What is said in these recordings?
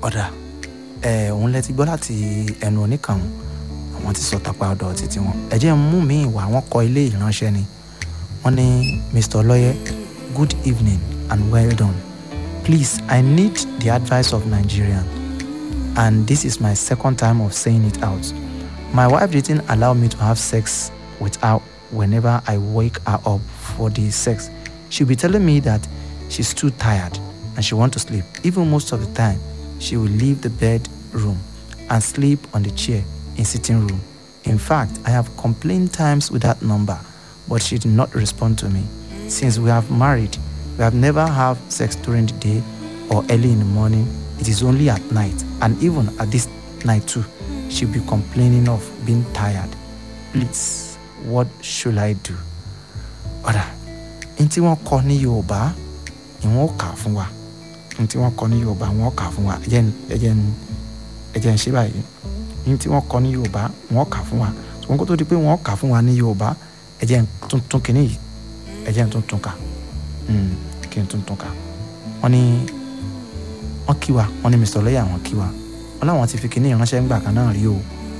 ọ̀dà ẹ̀ òun lẹ ti gbọ́ láti ẹnu oníkànnù àwọn ti sọ tàpá ọ̀dọ̀ títí wọn ẹ jẹ́ mú mi ìwà wọn kọ ilé ìránṣẹ́ ni wọ́n ní mr lọ́yẹ good evening and well done please i need the advice of nigerian and this is my second time of saying it out my wife didn't allow me to have sex with her whenever i wake her up for the sex she'll be telling me that she's too tired and she want to sleep even most of the time she will leave the bedroom and sleep on the chair in sitting room. In fact, I have complained times with that number, but she did not respond to me. Since we have married, we have never have sex during the day or early in the morning. It is only at night, and even at this night too, she'll be complaining of being tired. Please, what should I do? Ọ̀rà, n tí wọ́n kọ ní Yorùbá, ìwọ̀n ó kà á fún wa. N tí wọ́n kọ ní Yorùbá, wọ́n ó kà á fún wa. Ẹ jẹ́ n ẹ jẹ́ n ẹ jẹ́ n ṣe báyìí ní tí wọ́n kọ ní yorùbá wọ́n kà fún wa ṣùgbọ́n kó tó di pé wọ́n kà fún wa ní yorùbá ẹ jẹ́ n tún tún kínní yìí ẹ jẹ́ n tún tún kà kí n tún tún kà wọ́n ní wọ́n kí wa wọ́n ní mr lọ́yà wọ́n kí wa wọ́n láwọn ti fi kínní ìránṣẹ́ ńgbà kan náà rí o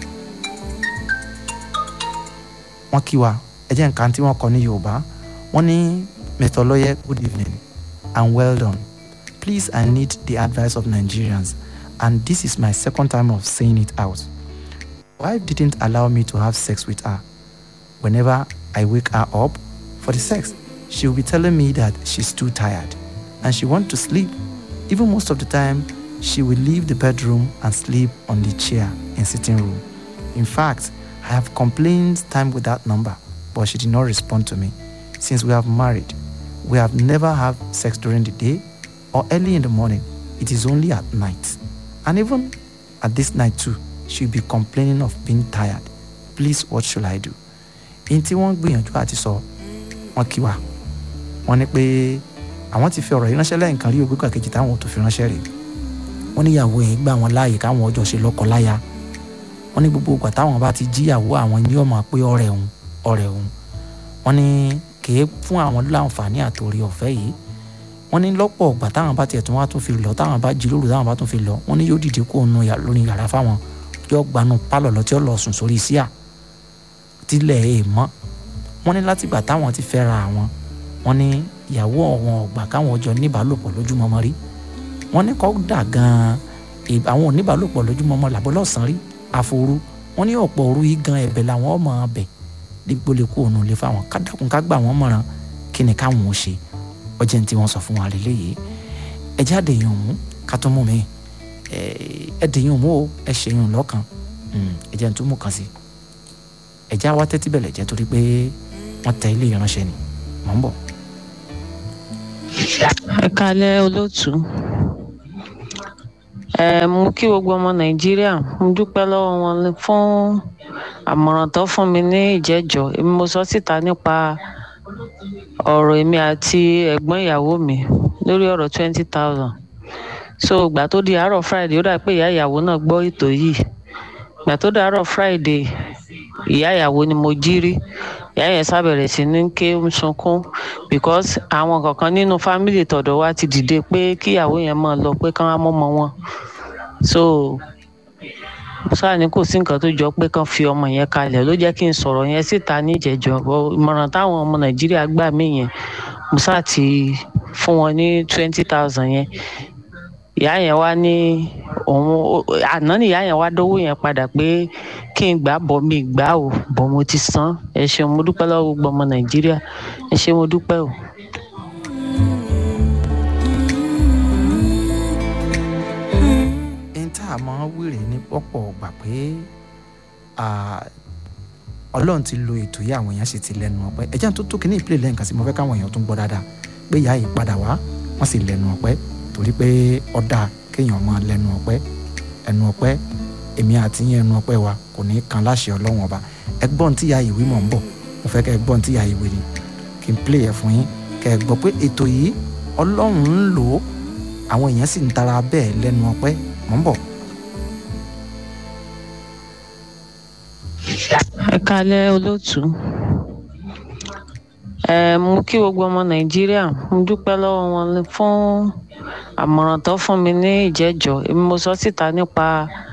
wọ́n kí wa ẹ jẹ́ n kà tí wọ́n kọ ní yorùbá wọ́n ní mr lọ́yẹ good evening and well done please i need the advice of nigerians and this is my second time of saying it out. Wife didn't allow me to have sex with her. Whenever I wake her up for the sex, she will be telling me that she's too tired and she wants to sleep. Even most of the time, she will leave the bedroom and sleep on the chair in sitting room. In fact, I have complained time with that number, but she did not respond to me. Since we have married, we have never had sex during the day or early in the morning. It is only at night. And even at this night too, she'll be complaining of being tired. Please, what should I do? Ihun tí wọ́n gbìyànjú àti sọ, wọ́n kí wa. Wọ́n ní pé àwọn ti fi ọ̀rọ̀ yìí ránṣẹ́ lẹ́yìn kan rí ògbé kàkejì táwọn ò tó fi ránṣẹ́ rè. Wọ́n níyàwó yẹn gbà wọ́n láàyè káwọn ọjọ́ ṣe lọ́kọ láya. Wọ́n ní gbogbo ìgbà táwọn bá ti jíyàwó àwọn ní ọmọ pé ọ̀rẹ́ òun ọ̀rẹ́ òun. Wọ́n ní kèé fún àwọn láǹfààní àtòrí ọ̀fẹ́ yìí wọ́n ní lọ́pọ̀ ọgbà táwọn bá tiẹ̀ tún wá tún fi lọ táwọn bá jí lóru táwọn bá tún fi lọ wọ́n ní yóò dìde kó nu lórí yàrá fáwọn yóò gbanú pálọ̀ lọ tí ó lọ sùn sórí síà tílẹ̀ ẹ̀ mọ́ wọ́n ní látìgbà táwọn ti fẹ́ ra àwọn wọ́n ní ìyàwó ọ̀wọ́n ọ̀gbà káwọn ọjọ́ níbàálòpọ̀ lójúmọmọ rí wọ́n ní kọ́ dà gan-an àwọn oníbàálòpọ̀ lójúmọmọ làbọ́ lọ́sàn-án rí àforú wọ́n ní ọ̀pọ̀ òru yìí gan ẹ̀bẹ̀ làwọn ọmọ ọbẹ̀ dípò lè kó òun lè fáwọn kádàkùn ká gbà wọ́n mọ̀ràn kí ni káwọn ò ṣe ọjọ́ ní tí wọ́n sọ fún wa lélẹ́ yìí ẹ jáde yàn mú ká tó mú mi ẹ dè yàn mú o ẹ ṣe yàn lọ́kàn ẹ jẹ́ ní tó mú kan sí ẹ já wá tẹ́tí bẹ̀lẹ̀ jẹ́ torí pé wọ́n tẹ ilé ìránṣẹ́ ni mọ̀ ń bọ̀. ẹ kalẹ́ olóòtú ẹ mú kí gbogbo ọmọ nàìjíríà mo dúpẹ́ lọ́wọ́ wọn fún àmọ̀ràn tó fún mi ní ìjẹ́jọ́ èmi mo sọ síta nípa ọ̀rọ̀ èmi àti ẹ̀gbọ́n ìyàwó mi lórí ọ̀rọ̀ twenty thousand so ìgbà tó di àárọ̀ friday ó dà pé ìyá ìyàwó náà gbọ́ ètò yìí ìgbà tó di àárọ̀ friday ìyá ìyàwó ni mo jí rí ìyá yẹn sábẹ̀rẹ̀ sí ní ké ń sunkún because àwọn kankan nínú fámìlì tọ̀dọ̀ wa ti dìde pé kí ìyàwó yẹn máa lọ pé kán á mọ́mọ́ wọn so sáà ní kò sí nǹkan tó jọ pé kán fi ọmọ yẹn kalẹ̀ ló jẹ́ kí n sọ̀rọ̀ yẹn síta níjẹ̀jọ́ ìmọ̀ràn táwọn ọmọ nàìjíríà gbà mí yẹn musa ti fún wọn ní twenty thousand yẹn ìyá yẹn wá ní òun àná ni ìyá yẹn wá dówó yẹn padà pé kí n gbà bọ̀ mi gbà o bọ̀ mo ti san ẹ ṣeun mo dúpẹ́ lọ́wọ́ gbogbo ọmọ nàìjíríà ẹ ṣe mo dúpẹ́ o. tá a máa wèrè ní pọ́pọ̀ gbà pé ọlọ́run ti lo ètò yìí àwọn èèyàn sì ti lẹ́nu ọpẹ́ ẹ̀jẹ̀ tó tó kíní ìpìlẹ̀ lẹ́ǹkan sí mo fẹ́ káwọn èèyàn tún gbọ́ dáadáa pé ìyá yìí padà wá wọ́n sì lẹ́nu ọpẹ́ torí pé ọ̀dà kéèyàn máa lẹ́nu ọpẹ́ ẹnu ọpẹ́ èmi àti yín ẹnu ọpẹ́ wa kò ní kan láṣẹ ọlọ́run ọba ẹgbọ́n tí ìyá yìí wí mọ̀ ń bọ̀ mo fẹ́ kẹ́ ẹgbọ́n tí ìyá yìí wí ni kí n play ẹ̀ fún yín kẹ́ ẹ gbọ́ pé ètò yìí ọlọ́run ń lò ó àwọn èèyàn sì ń tara bẹ́ẹ̀ lẹ́nu ọpẹ́ mọ̀ ń bọ̀. ẹ kalẹ́ olóòtú ẹ mú kí gbogbo ọmọ nàìjíríà mo dúpẹ́ lọ́wọ́ wọn fún àmọ̀ràn tó fún mi ní ìjẹ́jọ́ èmi mo sọ síta nípa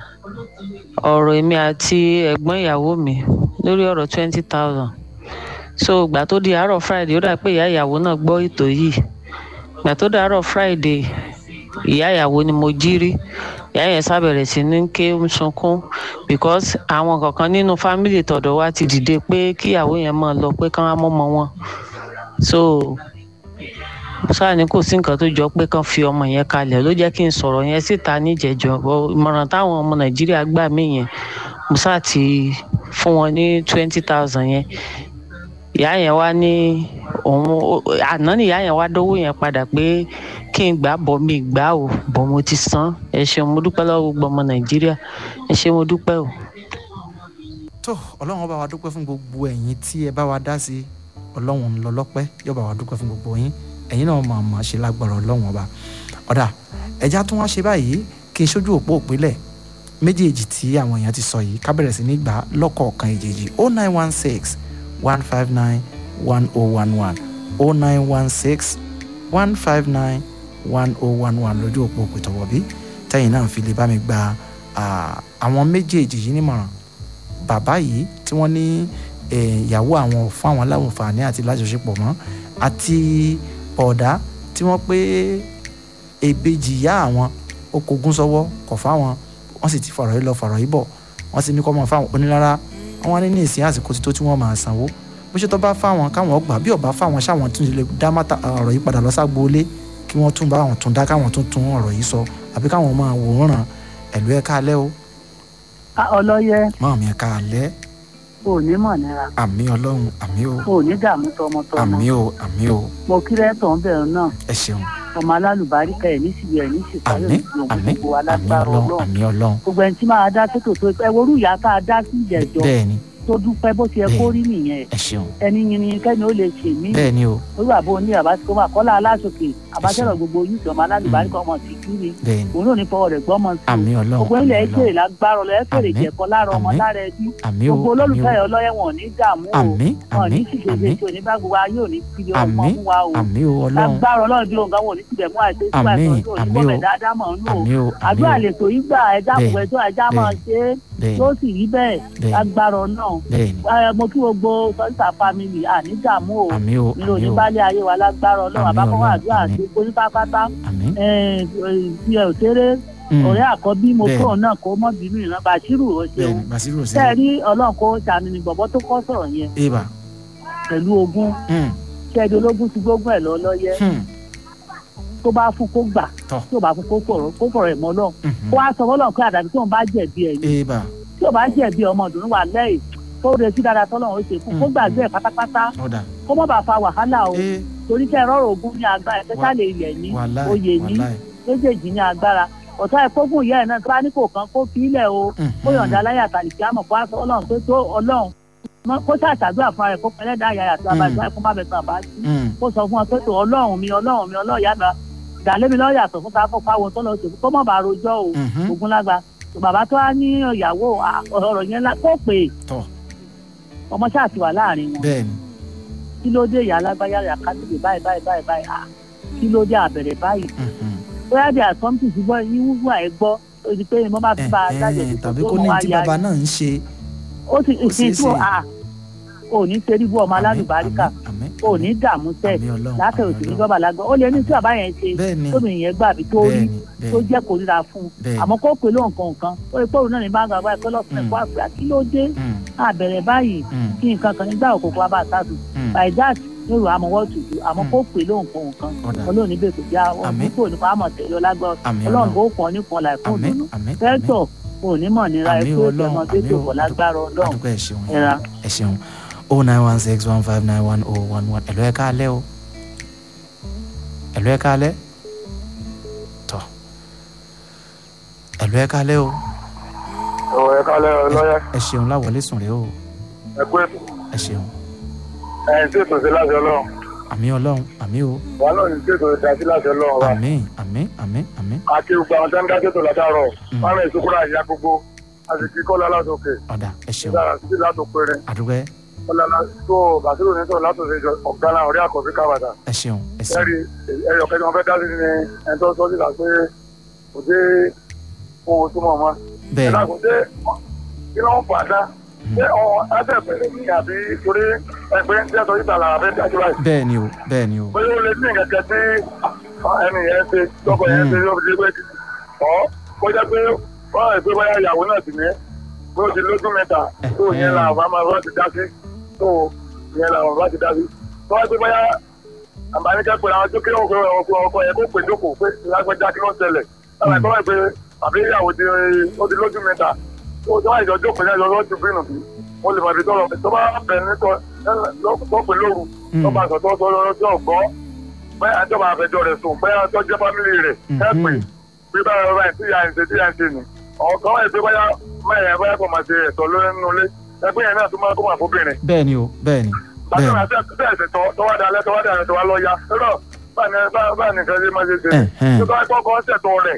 ọ̀rọ̀ èmi àti ẹ̀gbọ́n ìyàwó mi lórí ọ̀rọ̀ twenty thousand so ìgbà tó di àárọ̀ friday ó dà pé ìyá ìyàwó náà gbọ́ ètò yìí ìgbà tó di àárọ̀ friday ìyá ìyàwó ni mo jí rí ìyá yẹn sábẹ̀rẹ̀ sí ní ké ń sunkún because àwọn kankan nínú fámìlì tọ̀dọ̀ wa ti dìde pé kíyàwó yẹn máa lọ pé kán á mọ́mọ́ wọn so sáà ní kò sí nǹkan tó jọ pé kán fi ọmọ yẹn kalẹ̀ ló jẹ́ kí n sọ̀rọ̀ yẹn síta níjẹ̀jọ́ ìmọ̀ràn táwọn ọmọ nàìjíríà gbà mí yẹn mo sáà ti fún wọn ní twenty thousand yẹn ìyá yẹn wá ní òun àná ni ìyá yẹn wá dówó yẹn padà pé kí n gbà bọ̀ mi gbà o bọ̀ mo ti san ẹ ṣeun mo dúpẹ́ lọ́wọ́ gbogbo ọmọ nàìjíríà ẹ ṣe mo dúpẹ́ o. tó ọlọ́run bá wa dúpẹ́ fún gbogbo ẹ̀yin tí ẹ bá wa dá sí ọlọ́run ń lọ lọ́pẹ́ yóò bá wa dúpẹ́ fún gbogbo yín ẹ̀yin náà máa máa ṣe lágbára ọlọ́run ọba ọ̀dà ẹja tún wá ṣe báyìí kí n ṣojú òpó òpínlẹ̀ méjèèjì tí àwọn èèyàn ti sọ yìí ká bẹ̀rẹ̀ sí ní gbà lọ́kọ̀ọ̀kan èjèèjì o nine one six one five nine one oh one one o nine one six one five nine one oh one one lójú òpó òpìtọ̀wọ̀ bí tẹ́yìn náà fi lè bá mi gba àwọn méjèèjì yìí nímọ̀ràn bàbá yìí tí wọ́n ní ìyàwó àwọn fún àwọn láǹfààní àti lájọṣepọ̀ mọ́ àti ọ̀dà tí wọ́n pé èbejì ìyá àwọn ó kogún sọ́wọ́ kọ̀ fáwọn wọ́n sì ti fọ̀rọ̀ yìí lọ fọ̀rọ̀ yìí bọ̀ wọ́n sì ní kọ́ mọ́ fáwọn onílára wọ́n ní ní ìsìn àsìkò tí tó tí wọ́n máa sanwó bó ṣe tó bá fáwọn káwọn gbà bí ọba fáwọn ṣáwọn tún lè dá ọ̀rọ̀ yìí padà lọ ságboolé kí wọ́n tún bá àwọn tún dá káwọn tún tún ọ̀rọ̀ yìí sọ àbí káwọn máa wòran ẹ̀lú ẹ̀ káalẹ́ o. ọlọ́yẹ. máa mi ẹ̀ káalẹ́ o ní mọ̀ nira. àmì ọlọ́run àmì o. o ní dààmú tọmọtọmọ. àmì o àmì o. mo kí rẹ́tọ̀ ń bẹ̀rù náà. ẹ ṣeun. ọmọ alálùbáríkà ẹ̀ ní síbi ẹ̀ ní sísáré àmì àmì àmì ọlọ́run àmì ọlọ́run. gbogbo ẹni tí máa dá sótò tó ẹ worú ìyá tá a dá sí ìjẹ̀jọ́. bẹ́ẹ̀ni tó dúpẹ́ bó ti yẹ kó rí nìyẹn. ẹ ṣeun. ẹni yin ni kẹ́ni ó lè ṣe mí. bẹ́ẹ̀ni o. olú àbò ní àbátìkọ́ máa kọ́lá aláṣọkè àbátẹ́rọ̀ gbogbo yìí ọmọ alálùbáríkà ọmọ sì kí ni. bẹ́ẹ̀ni òun náà ní fọwọ́ rẹ̀ gbọ́mọ sí. àmì ọlọ́run gbogbo ilẹ̀ ẹ̀kẹ́rẹ̀ lágbára ọlọ́ ẹ̀kẹ́rẹ̀ Àmín. jẹ̀kọ́ lára ọmọ Àmín. lára ẹbí. àmì o gbogbo olólùfẹ́ ẹ̀ ọlọ́yẹ̀ wọn ò ní dààmú o àmì wọn ò ní àmì ṣìṣe àmì ṣe òní bá gbogbo ayé òní kiri ọmọ àmì fún wa o àmì o ọlọ́run lágbára ọlọ́run bí òun kan wọn ò ní tibẹ̀ mú àìsí ìgbà Àmín, ìtọ́jú òní àmín bọ́bẹ̀ o. dáadáa mọ̀ nínú o àmì o àmì àdúrà o lè tó yí gbà ẹja Bẹ́ẹ̀, àpòpẹ́ tó ẹja máa ṣe é bẹ́ẹ̀ni tó sì rí bẹ́ẹ̀ bẹ́ẹ̀ni lágbára ọlọ́run bẹ́ẹ̀ni Ẹ, mo kí gbogbo sọ́ńtà family àní dààmú o àmì o nínú àmì o oníbálẹ̀ ayé wa lágbára ọlọ́run Àmín àbákọ́wọ́ Ọlọ́run, àdúrà àmín. àti onípápátá àmì. ti ẹ̀ òṣèré Mm, ọ̀rẹ́ àkọ́bí mo Bẹ́ẹ̀. fóun náà kó mọ́ bínú ìran bàṣírù ó ṣeun bẹ́ẹ̀ni basiru sí tẹ́ ẹ rí ọlọ́run kó ṣàánú ni bọ̀bọ́ tó kọ́ sọ̀rọ̀ yẹn eba pẹ̀lú ogún mm, ṣẹ́ẹ́dì ológun ti gbógun ẹ̀ lọ lọ́yẹ́ hmm, tó bá fún kó gbà Tọ́. tí ò bá fún kó fọ̀rọ̀ kó fọ̀rọ̀ ẹ̀ mọ́ náà mhm. kó wá sọ fọlọ́run pé àdàbí tí òun bá jẹ̀bi ẹ̀ ni eba tí ò bá jẹ̀bi ọmọ ìdùnnú wà lẹ́yìn tó retí dáadáa tọ́lọ́run ó ṣe fún kó Mm. gbàgbé ẹ̀ pátápátá ọ̀dà kó mọ́ bá fa wàhálà o ee torí kẹ́ ẹ rọrùn ogún ní agbára especially ilẹ̀ ní wàláì oyè ní wàláì méjèèjì ní agbára ọ̀tá ẹ̀ kó fún ìyá ẹ̀ náà tó bá ní kò kán kó fi ilẹ̀ o mhm. kó yọ̀ǹda aláyà tàlìkí àmọ̀ kó aṣọ ọlọ́run pé tó ọlọ́run mọ́- kó ṣàṣàdúrà fún ara ẹ̀ kó pẹ́lẹ́dà àyà àti Mm. abájọ́ ẹ̀kún bá bẹ̀ tán àbá sí Mm, kó sọ fún ọ pé tó ọlọ́run mi ọlọ́run mi ọlọ́run yá mi dàlémi lọ́ọ́ yàtọ̀ fún ká fún fáwọn tó lọ sí kó mọ̀ bá rojọ́ o mhm. ogun lágbá tó bàbá tó wá ní ìyàwó à, ọ̀rọ̀ yẹn lá- kó pè é tọ́ ọmọ ṣáà ti wà láàrin wọn bẹ́ẹ̀ni kí ló dé ìyá alágbáyà rẹ̀ àkásìkè báyìí báyìí báyìí báyìí à kí ló dé àbẹ̀rẹ̀ báyìí mhm. bóyá bí àtọ́mtì ti gbọ́ yíwú ẹ̀ gbọ́ ó di pé mo máa fi bá a Eh, dájọ́ eh, ìdìbò tàbí tó kó ní mú tí wáyà bàbá náà ń ṣe ó ti ó ṣeé ìsìn tí ó ṣe. à ò ní ṣe ríbu ọmọ alálùbáríkà àmì ò ní dààmú tẹ̀ àmì ọlọ́run látẹ̀ àmì òsì ní ọlọ́run. bọ́bà lágbọ́ ó lè ní tí bàbá yẹn ṣe bẹ́ẹ̀ni tóbi yẹn gbà bí tó rí bẹ́ẹ̀ni tó bẹ́ẹ̀ni jẹ́ kó ríra fún un bẹ́ẹ̀ni àmọ́ kó pè ló nǹkan nǹkan ó lè pòrò náà ní bá ń gbàgbá ẹ̀kọ́ lọ́sùn Mm. ẹ̀kọ́ àgbà kí ló dé Mm, àbẹ̀rẹ̀ báyìí mm, kí nǹkan kan nígbà òkòkò wa bá sásùn mm. by that ní ìrò àmọ́ wọ́n tùtù àmọ́ Mm. kó pè ló nǹkan nǹkan ọ̀dà ọlọ́run níbẹ̀ kò já Àmín. ọdún kò nípa àmọ̀ tẹ̀lé ọlágbọ́ àmì ọlọ́run ọlọ́run bó pọ̀ nípọn láìpẹ́ àmì òdùnnú àmì àmì fẹ́tọ̀ kò ní mọ̀ nira àmì ẹ̀kọ́ ọlọ́run ìfẹ́mọ́ àmì tó pọ̀ lágbára ọlọ́run àdúgbò ẹ̀ ṣeun yẹn. ẹ̀ra ẹ ṣeun o nine one six one five nine one oh one one ẹ̀lọ́ ẹ̀ káalẹ́ o ẹ̀lọ́ ẹ̀ káalẹ́ tọ́ ẹ̀lọ́ ẹ̀ káalẹ́ o ọ̀rọ̀ ẹ̀ka lọ́yẹ ẹ ṣeun láwọlé sùn rẹ o ẹ pé ẹ ṣeun ẹ̀yìn tí ètò sí láti ọlọ́run àmì ọlọ́run àmì o wà náà ní tí ètò ìdá sí láti ọlọ́run wa àmì àmì àmì àmì àti gbogbo àwọn tó ń dá tètò látàárọ̀ Mm. wọn rìn ìsúkúrò àyà gbogbo a sì kí kọ́lá látòkè ọ̀dà ẹ ṣeun dára sí látòkèrè àdúgbò ẹ ọ̀làlà tó bàtírò ní sọ̀rọ̀ látòsí ìjọ ọ̀gá ọ̀rẹ́ àkọ́bí kábàdà ẹ ṣeun ẹ ṣeun ẹ̀rí ẹ̀rí ọ̀kẹ́ tí wọ́n fẹ́ dá sí ni ẹni tó sọ síta pé kò dé ohun tó mọ̀ mọ́. bẹ́ẹ̀ ẹ̀dá ni kò dé kí ló ń fà á dá ṣé ọ̀hún ẹ̀fẹ̀ ní àbí torí ẹgbẹ́ ń tẹ́tọ̀ síta làwọn fẹ́ dájú báyìí. bẹ́ẹ̀ ni o bẹ́ẹ̀ ni o bóyá ó lè ní nǹkan tí ẹni yẹn ṣe tọkọ yẹn ṣe yóò fi dé pé ọ kó jẹ́ pé wọ́n rẹ̀ pé bóyá ìyàwó náà sì ní bó ti lójú mẹ́ta tó yẹn làwọn bá máa bá ti dá sí tó yẹn làwọn bá ti dá sí tó wá pé bóyá àbáníkẹ́ pé àwọn tó kí ọkọ ọkọ ọkọ yẹn kó pè jókòó pé lágbẹ́já kí ló ń ṣẹlẹ̀ láwọn ẹ̀kọ́ wáyé pé àbí ìyàwó ti ó ti lójú mẹ́ta tó tó wáyé ìjọ jókòó yẹn lọ́wọ́ ti bínú bí wọ́n lè máa fi tọ́lọ̀ tó bá bẹ̀rẹ̀ ní tọ́pẹ̀ lóru tó bá sọ tó sọ lọ́rọ́ tó gbọ́ bẹ́ẹ̀ àjọba àfẹjọ́ rẹ̀ sùn bẹ́ẹ̀ tó jẹ́ fámìlì rẹ̀ ẹ̀ pè bí báyọ̀ báyìí tí ìyá ìṣe tí ìyá ìṣe nì ọ̀kan wáyé pé báyà máyà báyà kò máa ṣe ẹ̀tọ́ lórí nínú ilé ẹgbẹ́ yẹn náà tó máa kó máa fóbìnrin bẹ́ẹ̀ ni o bẹ́ẹ̀ ni bẹ́ẹ̀ bàtà àti ẹsẹ̀ tọ́wọ́ dalẹ̀ tọ́wọ́ dalẹ̀ tọ́wọ́ lọ ya lọ́dọ̀ báyìí nìkan ṣe máa ṣe ṣe Ẹ̀hẹ́n. tó bá kọ́kọ́ ṣètò rẹ̀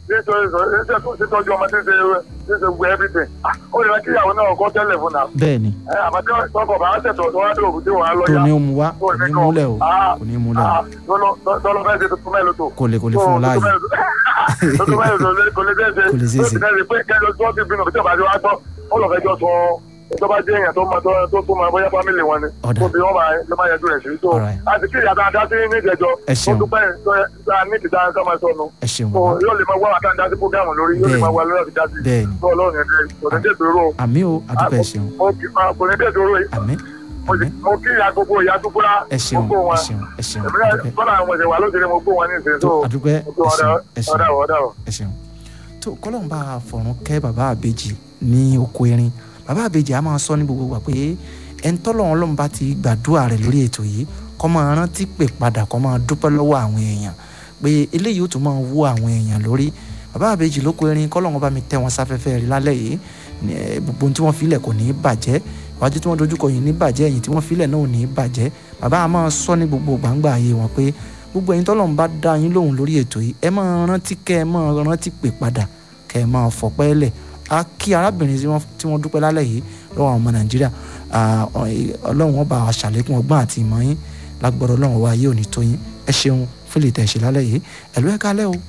ṣètọ́jú ọmọ tí ń ṣe tí ń ṣe gbé everything Ah, ó lè kí ìyàwó náà kọ́ tẹ́lẹ̀ fún náà bẹ́ẹ̀ ni àmọ́ tí tọkọ̀ bá ṣètò tó wá dé òbí tí wọ́n á lọ tó ya ní ó mu wá kò ní múlẹ̀ o kò ní múlẹ̀ o tọ́lọ́ fẹ́ ṣe tuntun mẹ́lò tó kò lè kò lè fún un láàyè tuntun mẹ́lò tó lè kò lè ṣe Kò lè ṣeé ṣe. tó ti pé kẹ́jọ tó ti bínú tí ọba ti wá gbọ́ ó lọ fẹjọ́ sọ tó bá jẹ́ èèyàn tó máa tó tó máa bóyá fámìlì wọn ni Ọ̀dà. tó bí wọ́n máa ló máa yẹjú rẹ̀ sí tó Alright. àti kí ìyá dáadáa sí ní ìjẹjọ Ẹ tó ṣeun. dúpẹ́ tó yẹ ká ní ìdí dáa ká máa sọnù ẹ ṣeun tó bàbá yóò lè máa wá wà dáadáa sí prógámù lórí yóò lè máa wá lórí àti dájú bẹ́ẹ̀ ni tó ọlọ́run yẹn dẹ́ kò ní dé ìdúró àmì o àdúpẹ́ ẹ ṣeun kò ní dé ìdúró àmì mo àmì sì- mo kí ìyá gbogbo ìyá tó kúrá ẹ ṣeun gbogbo ẹ wọn ṣeun ẹ ṣeun èmi náà àdúpẹ́ bọ́lá àwọn ìṣẹ̀wà ló ti rí mo gbó wọn ní ìsìn tó tó àdúpẹ́ mo gbó ẹ wọn ṣeun dá ẹ ṣeun ọ̀dà ọ̀dà ẹ ṣeun tó kọ́lọ́n bá fọ̀rùn kẹ́ bàbá àbèjì ní oko erin bàbá àbèjì a máa sọ ní gbogbo wa pé ẹni tọ́lọ́run ọlọ́run bá ti gbàdúrà rẹ̀ lórí ètò yìí kó máa rántí pè padà kó máa dúpẹ́ lọ́wọ́ àwọn èèyàn pé eléyìí ó tún máa wú àwọn èèyàn lórí bàbá àbèjì lóko erin kọ́lọ́run bá mi tẹ́ wọn sáfẹ́fẹ́ rí lálẹ́ yìí ní, eh, gbogbo ohun tí wọ́n filẹ̀ kò ní í bàjẹ́ iwájú tí wọ́n dojúkọ yìí ní bàjẹ́ ẹ̀yìn tí wọ́n filẹ̀ náà ò ní í bàjẹ́ bàbá a máa sọ ní gbogbo gbàǹgbà ayé wọn pé gbogbo ẹ̀yin tọ́lọ́run bá dá yín lóhùn lórí ètò yìí ẹ máa rántí kẹ́ ẹ máa rántí pè padà kẹ́ ẹ máa fọpẹ́ lẹ̀ á kí arábìnrin tí wọ́n- tí wọ́n dúpẹ́ lálẹ́ yìí lọ́wọ́ àwọn ọmọ nàìjíríà Ah, ọ- eh, ọlọ́run wọn bá wa ṣàlékún ọgbọ́n àti ìmọ̀ yín lágbọ́dọ̀ ọlọ́run wa yé òní tó yín ẹ ṣeun fún lè tẹ̀ ṣe lálẹ́ yìí ẹ̀lú ẹ̀ kálẹ̀ o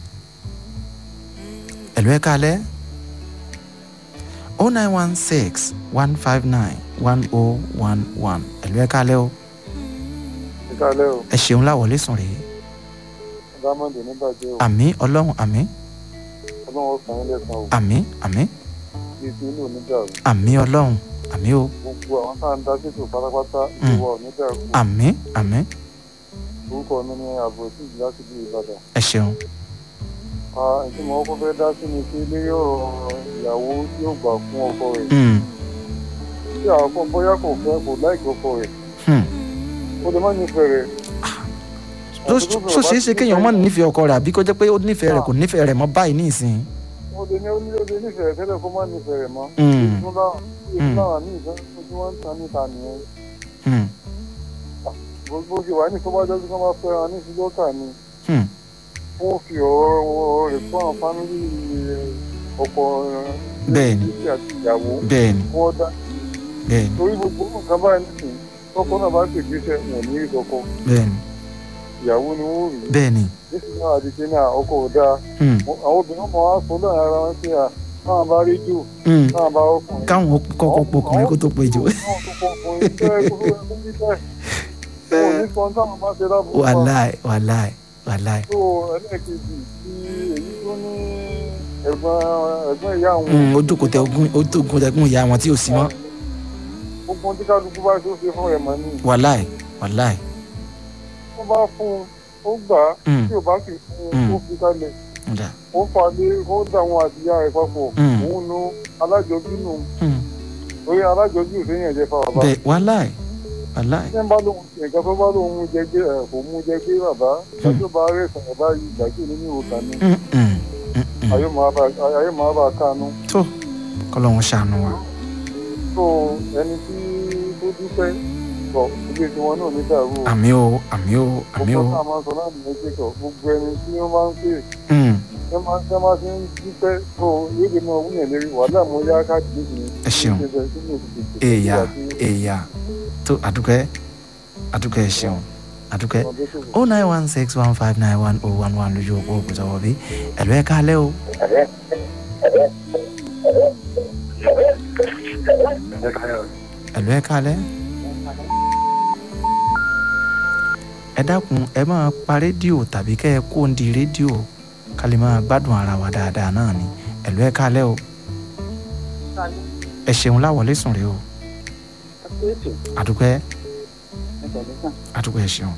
ẹ̀lú ẹ̀ kálẹ̀ o nine one six one five nine one oh one one ẹ̀lú ẹ̀ kálẹ̀ o ìkàlẹ̀ o ẹ ṣeun láwọlé sùn rèé diamond oníbàjẹ́ o àmì ọlọ́run àmì ọlọ́run sàn án lẹ́sàn o àmì àmì kí ti inú onídàrú àmì ọlọ́run àmì o gbogbo àwọn tá à ń dá sétò pátápátá Mm. ìwọ onídàrú àmì àmì orúkọ mi ní ààbò sí ìjìlá sí ìlú ìbàdàn. ẹ ṣeun ìdí mo kọ́kọ́ fẹ́ dá sí ni pé lórí ọ̀rọ̀ ìyàwó tí ó gbà fún ọkọ rẹ̀ Mm, tí àwọn kan bóyá kò fẹ́ kò láìkí ọkọ rẹ̀ hmm. ó lè má nífẹ̀ẹ́ rẹ̀. tó tó ṣeé ṣe kéèyàn má nífẹ̀ẹ́ ọkọ rẹ̀ àbí kó jẹ́ pé ó nífẹ̀ẹ́ rẹ̀ kò nífẹ̀ẹ́ rẹ̀ mọ́ báyìí ní ìsìn. ó lè ní ó ní ó lè nífẹ̀ẹ́ rẹ̀ tẹ́lẹ̀ kó má nífẹ̀ẹ́ rẹ̀ mọ́. Mm, ìtura Mm. ìtura ní ìfẹ́ tí wọ́n ń tan níta nìyẹn. hmm, gbogbo ṣe wà ní ìfowópamọ́ tí wọ́n bá fẹ́ wọn ní ìfilọ́kà ni hmm. wọ́n fi ọ̀rọ̀ ọ̀rọ̀ rẹ̀ fún àwọn fámìlì ọkọ Bẹ́ẹ̀ni. ìdílé àti ìyàwó bẹ́ẹ̀ni wọ́n dá bẹ́ẹ̀ni torí gbogbo nǹkan báyìí nìsín tọkọ náà bá ṣègbésẹ̀ wọn ò ní rí tọkọ bẹ́ẹ̀ni ìyàwó ni wọ́n rí bẹ́ẹ̀ni nísìnyí náà àdìsẹ́ náà ọkọ ò dáa hmm, àwọn obìnrin ọmọ wa sọ lọ́rùn ara wọn sí à káwọn bá rí jù hmm. káwọn bá ọkùnrin. káwọn kọ́kọ́ pọkùnrin kó tó pé jù. Àwọn tó pọkùnrin bẹ́ẹ̀ kó tó kó bí bẹ́ẹ̀. Wọn ò ní sọ táwọn bá ṣe lábúrú pa. wàláì wàláì wàláì. tó ẹlẹ́ẹ̀kejì tí èyí tó ní ẹ̀gbọ́n ẹ̀gbọ́n ìyá àwọn. Hmm, ó jókòó tẹ ogún ó jókòó tẹ ogún ìyá wọn tí ò sí mọ́. gbogbo ohun tí kálukú bá tó ṣe fún rẹ̀ mọ́ ni. wàláì wàláì. tó bá fún un ó gbà á Hmm, tí ò bá sì fún un Mm. ó fi kalẹ̀ ọ̀dà. ó fà lé ó dà wọn àti ìyá rẹ̀ papọ̀ Mm. òun nu alájọbí nù Hmm, torí alájọbí ò sẹ́yìn ẹ̀jẹ̀ fa bàbá. bẹ́ẹ̀ wàláì wàláì. ṣé ń bá lóhun ṣe nǹkan tó bá lóhun mú jẹ gbé ẹ̀ kò mú jẹ gbé bàbá ìdájọ́ bá rẹ̀ sọ̀rọ̀ báyìí ìdájọ́ ní ní ìwòsàn ni Hmm, hmm, hmm, hmm. ayé máa bá ayé máa bá kánú. tó kọ́lọ́hún ṣàánú wa. tó ẹni tí tó dúpẹ́ bọ̀ ilé tiwọn náà ní dàrú o. àmì o àmì o àmì o. gbogbo náà máa sọ láti méjì kọ gbogbo ẹni tí wọ́n máa ń pè Hmm, ẹ máa ṣe máa ti ń dúpẹ́ tó yéde máa wúyàn lérí wàhálà mo yá káàdì méjì ni. ẹ ṣeun. èèyà èèyà tó àdúgbẹ́ àdúgbẹ́ ẹ ṣeun àdúgbẹ́ o nine one six one five nine one oh one one lójú òpó òkúta wọ̀bí ẹ̀lú ẹ̀ kálẹ̀ o. ẹ̀lú ẹ̀ kálẹ̀. ẹ dákun ẹ máa pa rédíò tàbí kẹ́ ẹ kó ń di rédíò ká lè máa gbádùn ara wa dáadáa náà ni ẹ̀lú ẹ̀ kálẹ̀ o. ẹ ṣeun láwọlé sùn rè o. àdúgbẹ́ àdúgbẹ́ ẹ ṣeun.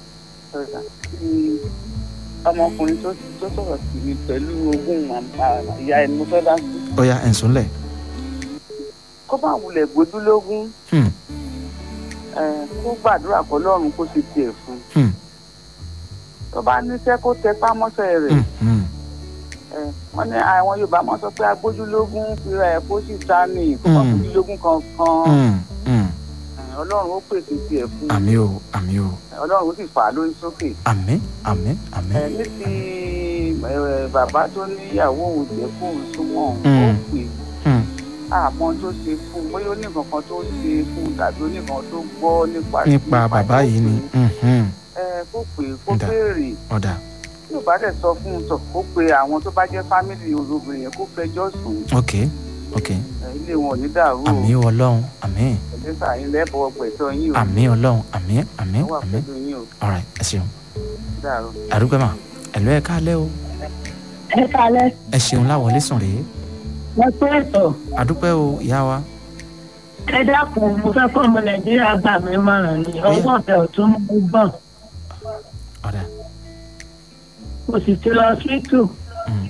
ọmọkùnrin tó tó sọ̀rọ̀ sí mi pẹ̀lú ogún ìyá ẹni mo fẹ́ dá sí. ó yá ẹ̀ ń súnlẹ̀. kó bá wulẹ̀ gbójúlógún Hmm, kó gbàdúrà kọ́ lọ́run kó ṣe tiẹ̀ fún un. hmm, tó bá níṣẹ́ kó tẹ pámọ́sẹ̀ rẹ̀ hmm, hmm. Eh, wọ́n ní àwọn yorùbá máa sọ pé agbójúlógún fira ẹ̀ kó sì ta ní ìkọ́kọ́ Mm. gbójúlógún kankan Hmm, hmm. Eh, ọlọ́run ó pèsè tiẹ̀ fún un àmì o àmì o Eh, ọlọ́run ó sì fà á lórí sókè. àmì àmì àmì. Eh, ní ti eh, bàbá tó níyàwó òun jẹ́ kó òun súnmọ́ òun ó Mm. pè Hmm, àmọ́ tó ṣe fún un bóyá ó ní nǹkan kan tó ṣe fún un tàbí ó ní nǹkan tó gbọ́ nípa nípa bàbá yìí ni hmm, hmm. ẹ kó pè é kó Ǹda. béèrè ọ̀dà tí ò bá dẹ̀ sọ fún un tọ̀ kó pe àwọn tó bá jẹ́ fámìlì olóbìnrin yẹn kó fẹjọ́ sùn ok ok Eh, ilé wọn ò ní dàrú o àmì ọlọ́run àmì ẹ̀lẹ́sà yín lẹ́bọ̀ọ́ pẹ̀tọ́ yín o àmì ọlọ́run àmì àmì wọ́n wà àmì pẹ̀lú yín o alright ẹ ṣeun dàrú. àdúgbò mà ẹ̀lú ẹ̀ kálẹ̀ o ẹ kalẹ ẹ ṣeun láwọlé sùn rèé wọn tó ètò àdúpẹ́ o ìyá wa ẹ dákun mo fẹ́ kọ́ ọmọ nàìjíríà gbà mí mọ̀ràn ni ọwọ́ ọ̀fẹ́ ọ̀tún mú bọ̀ ọ̀dà mo sì ti lọ síìtù Mm.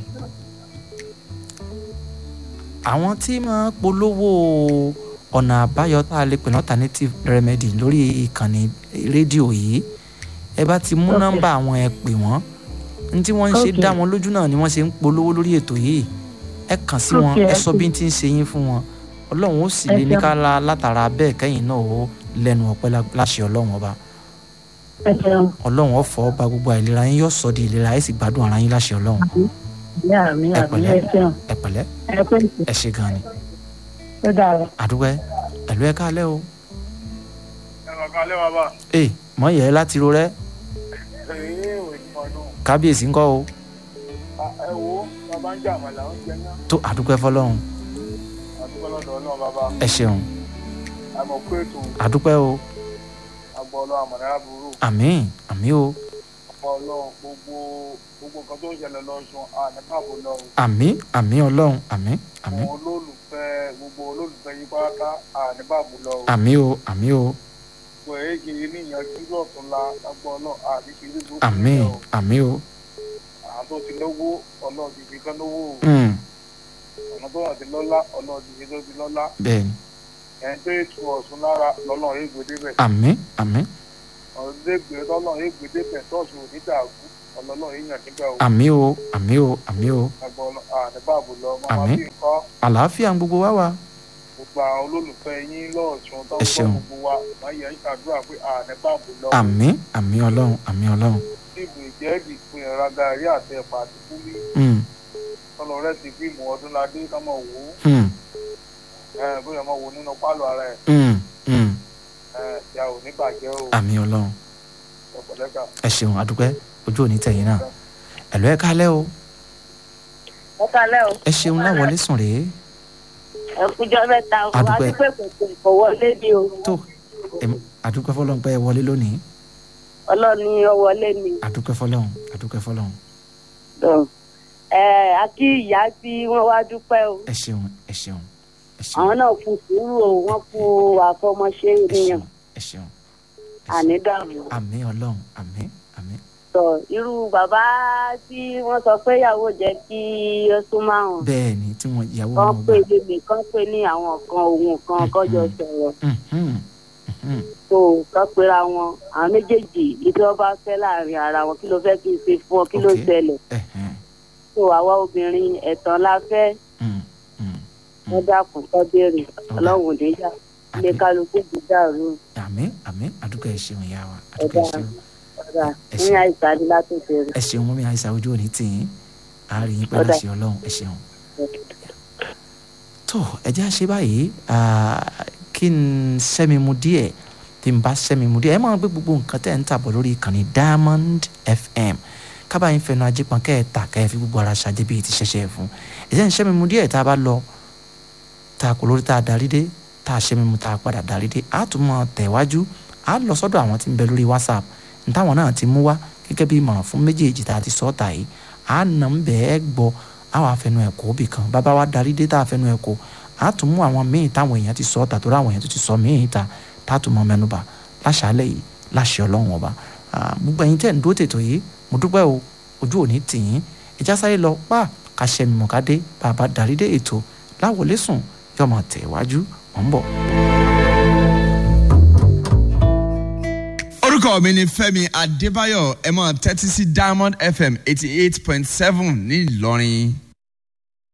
àwọn tí máa polówó ọ̀nà àbáyọ tá a lè pè ní alternative remedy lórí ìkànnì rédíò yìí ẹ bá ti mú Ok. nọ́mbà àwọn ẹ pè wọ́n ní tí wọ́n ń ṣe Ok. dá wọn lójú náà ni wọ́n ṣe ń polówó lórí ètò yìí ẹ kàn sí wọn Ok, ẹ ẹ sọ ṣé. bí n ti ń ṣe yín fún wọn ọlọ́run ó sì Ẹ lè ní ṣeun. ká la látara bẹ́ẹ̀ kẹ́yìn náà ó lẹ́nu ọpẹ́ lá- láṣẹ ọlọ́run ọba ẹ ṣeun ọlọ́run ọ̀fọ̀ ọba gbogbo àìlera yín yóò sọ di ìlera ẹ sì gbádùn ara yín láṣẹ ọlọ́run ní àmì Ẹ àmì pẹ̀lẹ́. ẹ ṣeun ẹ pẹ̀lẹ́ ẹ pé ẹ ṣe gan ni ó dára àdúgbò ẹ̀lú ẹ káalẹ́ o ẹ wà kálẹ̀ bàbá ee mọ yẹ láti ro rẹ ẹ̀yìn ìwé ní ọdún kábíyèsí ńkọ́ o ẹ wo bàbá ń jà àmàlà ń jẹ ná tó àdúgbò fọlọ́run àdúgbò lọ́dọ̀ ọlọ́run bàbá ẹ ṣeun àmọ̀ pé ètò àdúgbò o àgbọ̀ ọlọ́run àmọ̀dára burú àmín àmín o ọ̀pọ̀ ọlọ́run gbogbo gbogbo nǹkan tó ń ṣẹlẹ̀ lọ́sùn àníkàbò lọ́run àmín àmín ọlọ́run àmín àmín àwọn olólùfẹ́ gbogbo olólùfẹ́ yí pátá àníbàbò lọ́run àmín o àmín o gbogbo èyí kì í níyànjú lọ́túnla àgbọ̀ ọlọ́run àdìsírí gbogbo àmín ìjọ. àmín o àwọn tó ti lówó ọlọ́run ti fi kán lówó o. Mm, ọ̀nà tó wọ́n ti lọ́lá ọlọ́run ti fi tó ti lọ́lá bẹ́ẹ̀ni ẹni tó ètò ọ̀sùn lára lọ́lọ́run ègbè débẹ̀ àmín àmín ọ̀rọ̀ ègbè lọ́lọ́run ègbè débẹ̀ tọ́sù onídàágún ọlọ́run èèyàn níbẹ̀ o àmín o àmín o àmín o àgbọ̀ àníbàbò lọ mọ́mọ́ Àmín. bí nǹkan àlàáfíà ń gbogbo wá wa gbogbo àwọn olólùfẹ́ yín lọ́ọ̀sùn tó ń Ẹ gbọ́ ṣeun. gbogbo wa wọ́n yẹ ń ṣàdúrà pé àníbàbò lọ àmín àmín ọlọ́run àmín ọlọ́run ìbò ìjẹ́ẹ̀dì pin ẹ̀rọ gàrí àti ẹ̀pà àti kúlí Mm, tọ́lọ rẹ̀ ti fíìmù ọdúnladé kámọ̀ wò ó mm, ẹ̀ bóyá ọmọ wò nínú pálọ̀ ara ẹ̀ mm, mm. ẹ̀ ìyá ò ní bàjẹ́ o àmín ọlọ́run ọ̀pọ̀lẹ́kà ẹ ṣeun àdúgbò ojú òní tẹ̀yìn náà ẹ̀lú ẹ káalẹ́ o ẹ kalẹ o ẹ ṣeun láwọlé sùn rèé ẹ kújọ mẹ́ta o Adúpẹ́. adúpẹ́ pẹ̀pẹ̀ kò wọlé bí o tó Em- àdúgbò fọlọ́run pé ẹ wọlé lónìí ọlọ́ni ọ wọlé ni àdúgbò fọlọ́run àdúgbò fọlọ́run Tó. ẹ akí ìyá tí wọ́n wá dúpẹ́ o ẹ ṣeun ẹ ṣeun ẹ ṣeun àwọn náà fún sùúrù o wọ́n fún àfọmọṣe ẹ ènìyàn ṣeun ẹ ṣeun ẹ ṣeun. ànídàmú àmín ọlọ́run àmín àmín tọ irú bàbá tí wọ́n sọ pé ìyàwó jẹ́ kí ó súnmọ́ àwọn bẹ́ẹ̀ ni tí wọ́n ìyàwó kan wọn pé gbà lèmi kan pé ní àwọn kan òun kan kọjọ sọ̀rọ̀ Mhm, mhm. tó kán pera wọn àwọn méjèèjì ìdí wọn bá fẹ́ láàrin ara wọn kí ló fẹ́ kí n ṣe fún ọ kí ló Ok. ṣẹlẹ̀ Ẹ̀hẹ́n, tó àwa obìnrin ẹ̀tàn la fẹ́ mm, mm, wọ́n dákun kọ́ béèrè ọlọ́run níyà ilé àmín kálukú ti dàrú àmín àmín àdúgbò ẹ ṣeun ìyá wa àdúgbò ẹ Ọ̀dà. ṣeun ọ̀dà Ẹ ní ṣeun. àìsàn ni látòkè rẹ̀. ẹ ṣeun mọ́mí àìsàn ojú òní tì yín àárín yín pẹ̀lú Ọ̀dà. àṣẹ ọlọ́run ẹ ṣeun. tó ẹ jẹ́ àṣẹ báyìí ah, kí n sẹ́mi mu díẹ̀ bí n bá sẹ́mi mu díẹ̀ ẹ máa gbé gbogbo nǹkan tẹ̀ ń tàbọ̀ lórí ìkànnì diamond fm kábàá yín fẹnu ajé pọn kẹ́ ẹ̀ tà kẹ́ ẹ fi gbogbo ara ṣàjẹ́ bíi ti ṣẹ̀ṣẹ̀ fún ẹ̀jẹ̀ ń sẹ́mi mu díẹ̀ tá a bá lọ tá a kò lórí tá a darí dé tá a sẹ́mi mu tá a padà darí dé a tún mọ̀ tẹ̀wájú a lọ sọ́dọ̀ àwọn tí ń bẹ lórí whatsapp n táwọn náà ti mú wá gẹ́gẹ́ bí ìmọ̀ràn fún méjèèjì tá a ti sọ́ọ̀tà yìí a nà ń bẹ́ẹ̀ gbọ́ a wà fẹnu ẹ̀kọ́ bì kan bàbá wa darí dé tá a fẹnu ẹ̀kọ́ a tún mú àwọn míì táwọn èèyàn ti sọ́ọ̀tà tó ráwọn èèyàn tó ti sọ míì ta tá a tún mọ mẹnuba láṣálẹ̀ yìí láṣẹ ọlọ́run ọba gbogbo ẹ̀yin tẹ̀ ń dó tètò yìí mo dúpẹ́ o ojú òní tì yín ìjà sáré lọ pa kàṣẹ mímọ̀kadé bàbá darí dé ètò láwọlé sùn yọmọ tẹ̀ wájú mọ̀ ń bọ̀. orúkọ mi ni fẹmi adébáyọ ẹ máa tẹ́tí sí diamond fm eighty eight point seven ní ìlọrin.